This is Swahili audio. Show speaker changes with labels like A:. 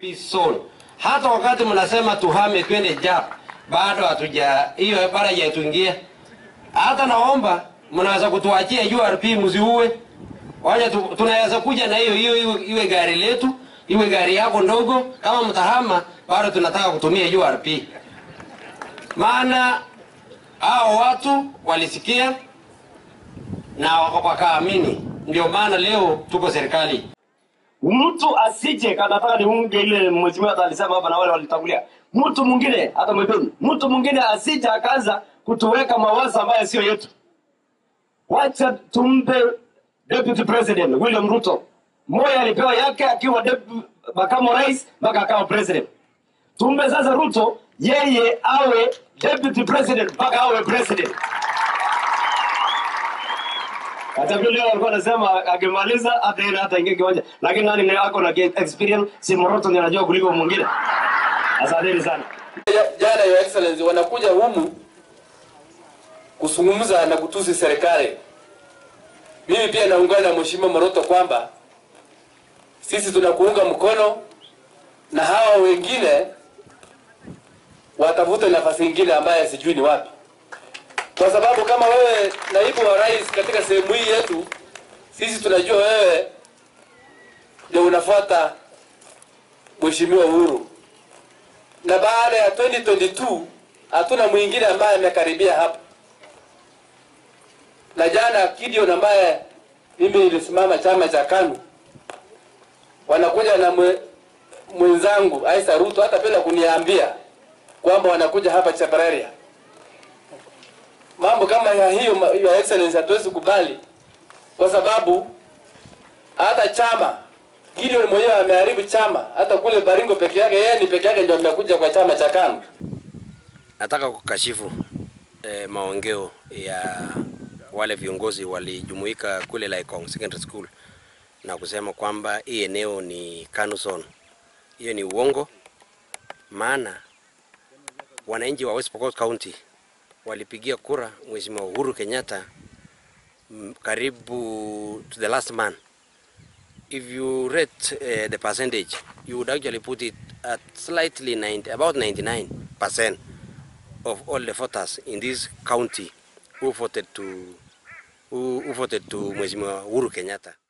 A: peace zone. Hata wakati mnasema tuhame twende JAP, bado hatuja hiyo bara haijatuingia. Hata naomba mnaweza kutuachia URP msiue. Wacha tu, tunaweza kuja na hiyo hiyo iwe, iwe gari letu, iwe gari yako ndogo. Kama mtahama, bado tunataka kutumia URP. Maana hao watu walisikia na wakaamini, ndio maana leo tuko serikali.
B: mtu asije kanataka niunge ile mheshimiwa hata alisema hapa na wale walitangulia mtu mwingine hata mwepeni mtu mwingine asije akaanza kutuweka mawazo ambayo sio yetu wacha tumpe deputy president william ruto moya alipewa yake akiwa depu- makamu wa rais mpaka akawa president tumpe sasa ruto yeye awe deputy president mpaka awe president hata vile leo alikuwa anasema akimaliza hata yeye hata ingie kiwanja, lakini nani ni ako na ge- experience, si Moroto ndiye anajua kuliko mwingine. Asanteni sana.
C: jana your excellency wanakuja humu kuzungumza na kutusi serikali. Mimi pia naungana na mheshimiwa Moroto kwamba sisi tunakuunga mkono na hawa wengine watafute nafasi nyingine ambaye sijui ni wapi, kwa sababu kama wewe naibu wa rais katika sehemu hii yetu, sisi tunajua wewe ndio unafuata mheshimiwa Uhuru na baada ya 2022 hatuna mwingine ambaye amekaribia hapa. Na jana Gideon ambaye mimi nilisimama chama cha KANU wanakuja na mwe, mwenzangu Aisa Ruto hata bila kuniambia kwamba wanakuja hapa Chapararea. Mambo kama ya hiyo, ma- your excellency, hatuwezi kubali kwa sababu hata chama Gideon mwenyewe ameharibu chama, hata kule Baringo peke yake, yeye ni peke yake ndio amekuja kwa chama cha KANU.
A: Nataka kukashifu eh, maongeo ya wale viongozi walijumuika kule Laikong Secondary School na kusema kwamba hii eneo ni KANU zone. Hiyo ni uongo, maana wananchi wa West Pokot County walipigia kura Mheshimiwa Uhuru Kenyatta mm, karibu to the last man. If you rate uh, the percentage, you would actually put it at slightly 90, about 99 percent of all the voters in this county who voted to who, who voted to Mheshimiwa Uhuru Kenyatta.